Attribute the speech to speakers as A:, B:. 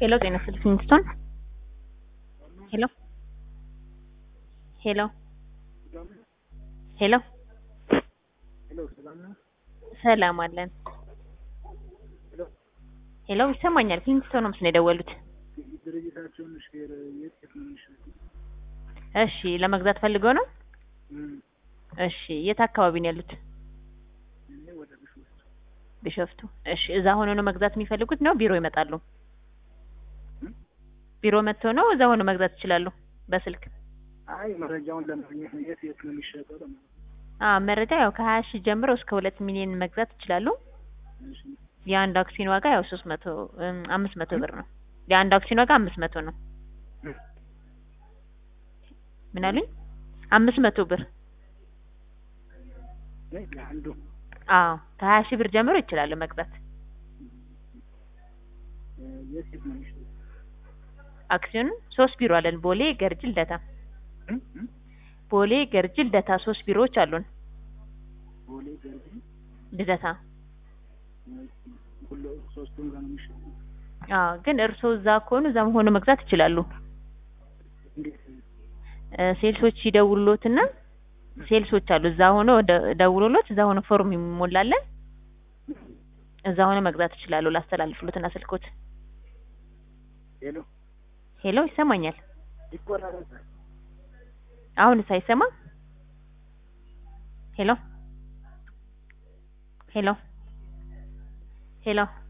A: ሄሎ ጤና ይስጥልኝ ኪንግስቶን ሄሎ ሄሎ ሄሎ
B: ሄሎ ሰላም ነው?
A: ሰላም አለን
B: ሄሎ
A: ሄሎ ይሰማኛል ኪንግስቶን ነው ምስል የደወሉት
B: ድርጅታቸውን ሼር የት የት ነው የሚሸጡት?
A: እሺ ለመግዛት ፈልገው ነው
B: እም፣
A: እሺ የት አካባቢ ነው ያሉት
B: እኔ ወደ ቢሾፍቱ
A: ቢሾፍቱ እሺ እዛ ሆነው ነው መግዛት የሚፈልጉት ነው ቢሮ ይመጣሉ
B: እም?
A: ቢሮ መጥተው ነው እዛ ሆነው መግዛት ይችላሉ በስልክ
B: አይ መረጃውን ለማግኘት ነው። የት የት ነው የሚሸጠው ለማለት ነው።
A: አ መረጃ ያው ከሀያ ሺህ ጀምሮ እስከ ሁለት ሚሊዮን መግዛት ይችላሉ
B: እሺ
A: የአንድ አክሲዮን ዋጋ ያው ሶስት መቶ እም፣ አምስት መቶ ብር ነው የአንድ አክሲዮን ዋጋ አምስት መቶ ነው
B: እም፣
A: ምን አሉኝ አምስት መቶ ብር
B: እኔ ለአንዱ
A: አዎ ከሀያ ሺህ ብር ጀምሮ ይችላሉ መግዛት
B: እ፣ የት የት ነው የሚሸጠው?
A: አክሲዮን ሶስት ቢሮ አለን ቦሌ ገርጂ ልደታ
B: እም፣ እም፣
A: ቦሌ ገርጂ ልደታ ሶስት ቢሮዎች አሉን
B: ቦሌ ገርጂ
A: ልደታ
B: እ፣ ሁሉ ሶስቱም ጋር ነው የሚሸጠው።
A: አዎ ግን እርስዎ እዛ ከሆኑ እዛ ሆኖ መግዛት ይችላሉ
B: እንዴት
A: እ፣ ሴልሶች ይደውሉሎትና ሴልሶች አሉ እዛ ሆኖ ደ- ደውሎሎት እዛ ሆኖ ፎርም ይሞላለን እዛ ሆኖ መግዛት ይችላሉ ላስተላልፍሎትና ስልኮት
B: ሄሎ
A: ሄሎ ይሰማኛል
B: ይቆራረጣል።
A: አሁንስ አይሰማም ሄሎ ሄሎ ሄሎ